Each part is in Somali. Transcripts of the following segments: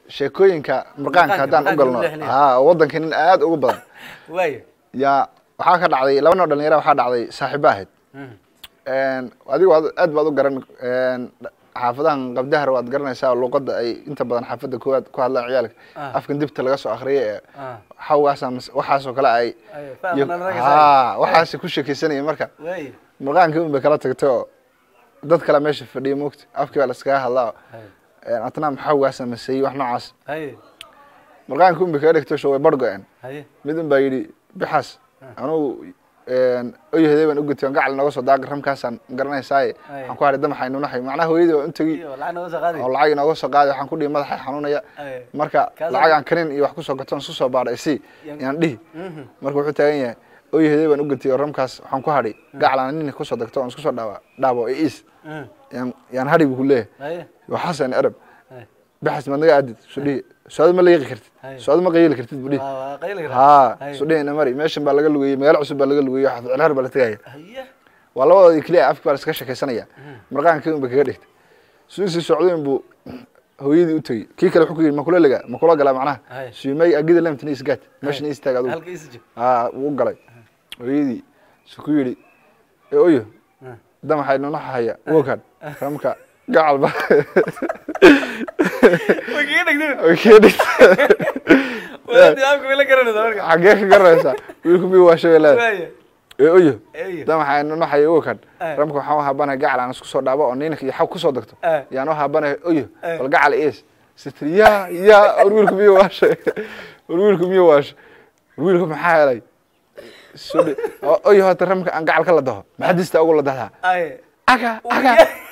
sheekooyinka murqaanka Murqaanka, haddaan u murqaanka galno lagu leexinayo. ha waddanka nin aad ugu badan waaya yaa waxaa ka dhacday laba noo dhalinyara waxaa dhacday saaxiibo ahayd Mhm. adigu waad- aad baad u garan xaafadahan qabdahar waad garanaysaa oo luqadda ay inta badan xaafadda koowaad ku hadlaan ciyaalka Ah. afkan dibta laga soo akhriyay ee Ah. xawgaasa waxaasoo kale ay Ay, iyo- fahmna naga ha waxaas ku sheekeysanaya marka waaya murqaankii un bay kala tagtay oo dad kale meesha fadhiya moogta afkii baa laskaga hadlaa Hay. atnaa maxawgaasa maseeyey wax noocaas haye murqaankii un bay kaga dhigto sho way bar go-een haye mid un baa yidhi bixaas anugu oyahdee baan u gutay gacal nooga soo daaqi ramkaasaan garanaysaaye Ay. waxaan ku hadhay damaxa inunaxay macnaha hooyadii waa un tegi iyo lacag nooga soo qaadi oo lacag inooga soo qaaday waxaan ku dhihi madaxa xanuunaya Ay. marka Kaas- lacag aan kanin iyo wax kusoo gato isku soo baadhay si Yan- yaan dhihi Mhm. marka wuxuu taagan yahay oyahdee baan u gutay oo ramkaas waxaan ku hadhay gacal aan nin kusoo dagto oon isku soo dhaaba dhaabo ee is Mhm. yaan yaan hadhi buu ku leeyahay haye waxaasan arab haye baxas maad naga aadid su dhihi socdo ma leeqi kartid Ay. socdo ma qayli kartid buu dhihi waa waa qayli karaa haa Haye. su dhihi ina mari meeshan baa laga lugeeyey magaalo cusub baa laga lugeeyey xafid cilhar baa la tegaya haye waa labadoodii keliya afki baa la iska sheekaysanaya marqaankii un ba kaga dhigtay suusii socdoyn buu hooyadii u tegey kii kale wuxuu ku yidhi makula lega makula galaa macnaha Haye. siimay agida lemtini isgaad meeshan istaag adugu halka isi jib haa wuu u galay hooyadii su ku yidhi ee oyo Ah. damaxay nunaxa haya wokan ramka gacal ba way kaga dhigteen way kaga dhigtay walaadii afka way la garanaysaa marka xaggee ka garanaysaa wiilku miyu waa shabeelaada waaya ee oyo eyo damaxa nunaxaya wokan Ah. ramka waxaan u haabanaya gacal aan isku soo dhaabo oo ninka iyo xaw kusoo dagto Ah. yaan u haabanaya oyo Ah. bal gacal is sitri ya ya war wiilku miyu waashay war wiilku miyu waashay war wiilku maxaa helay sudhi oyo hota ramka aan gacal ka la daho maxadista ugu la dahdaa haye aga aga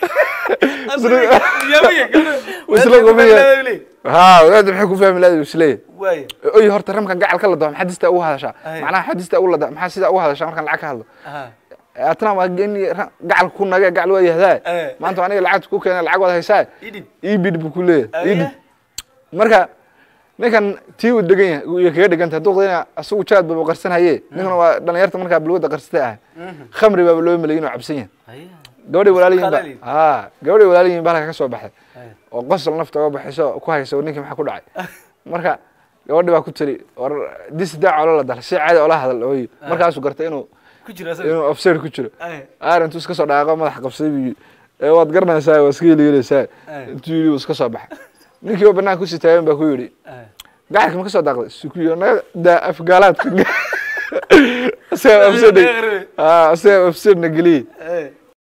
isla gumiya. haa wadaadda maxay ku fahmi lahayd isleeyahay waaya oyo horta ramkan gacal ka la daho maxadista ugu hadashaa Ay. macnaha xadista ugu lada maxaa sidaa ugu hadashaa markaan lacag ka hadlo aha atna waa geni gacal ku nage gacal waa yahdaa Eh. maanta aniga lacagta ku keena lacag waad haysaa idib ibid buu ku leeyahay Aye. idib marka ninkan tii uu degan yahay iyo kaga dhiganta duqdina asagu jaad baba qarsan haye ninkana waa dhalinyarta markaa balwada qarsatay ah khamri baaba loo maleyin oo cabsan yahay haye gabadhay walaaliyiin ba Khalaaliin. ha gabadhay walaaliyiin baa halka ka soo baxday haye oo qosol nafta uga baxayso ku hayso ninkii maxaa ku dhacay marka gabadhi baa ku tiri war dis daa colo la dal si caadi ola hadal ooy markaasuu gartay inuu ku jira asaga inuu offside ku jiro haye aar intuu iska soo dhaaqo madax qabsaday buu ee waad garanaysaa waa iska heligelaysaa Ay. intuu yidhi wuu iska soo baxay ninkii oo banaanka kusii taagan baa ku yidhi haye gacalka ma ka soo daaqday sukuyo naga daa afgaalaadka isaga offside Naga reebay. aa isaga offside na geliyey haye